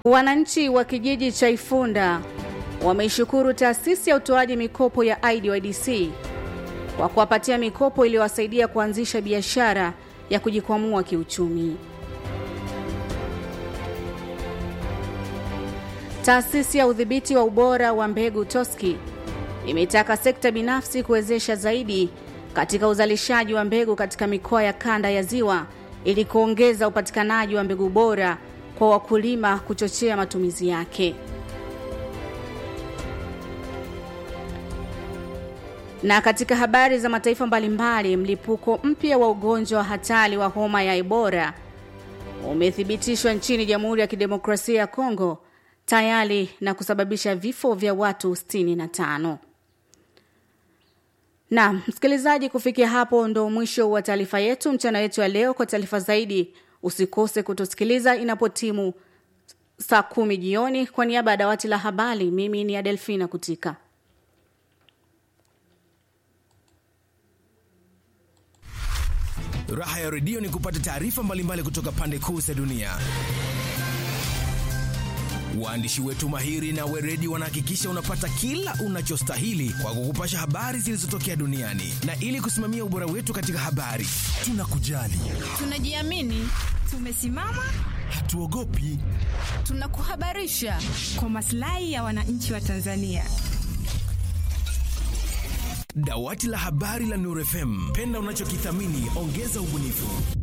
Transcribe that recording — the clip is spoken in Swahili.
Wananchi wa kijiji cha Ifunda wameishukuru taasisi ya utoaji mikopo ya IDYDC kwa kuwapatia mikopo iliyowasaidia kuanzisha biashara ya kujikwamua kiuchumi. Taasisi ya udhibiti wa ubora wa mbegu TOSCI imetaka sekta binafsi kuwezesha zaidi katika uzalishaji wa mbegu katika mikoa ya kanda ya Ziwa ili kuongeza upatikanaji wa mbegu bora kwa wakulima, kuchochea matumizi yake. Na katika habari za mataifa mbalimbali, mlipuko mpya wa ugonjwa wa hatari wa homa ya Ebola umethibitishwa nchini Jamhuri ya Kidemokrasia ya Kongo tayari na kusababisha vifo vya watu 65. Na msikilizaji, kufikia hapo ndo mwisho wa taarifa yetu mchana wetu ya leo. Kwa taarifa zaidi, usikose kutusikiliza inapotimu saa kumi jioni. Kwa niaba ya dawati la habari, mimi ni Adelfina Kutika. Raha ya redio ni kupata taarifa mbalimbali kutoka pande kuu za dunia. Waandishi wetu mahiri na weredi wanahakikisha unapata kila unachostahili kwa kukupasha habari zilizotokea duniani, na ili kusimamia ubora wetu katika habari, tunakujali, tunajiamini, tumesimama, hatuogopi, tunakuhabarisha kwa maslahi ya wananchi wa Tanzania. Dawati la habari la Nuru FM, penda unachokithamini, ongeza ubunifu.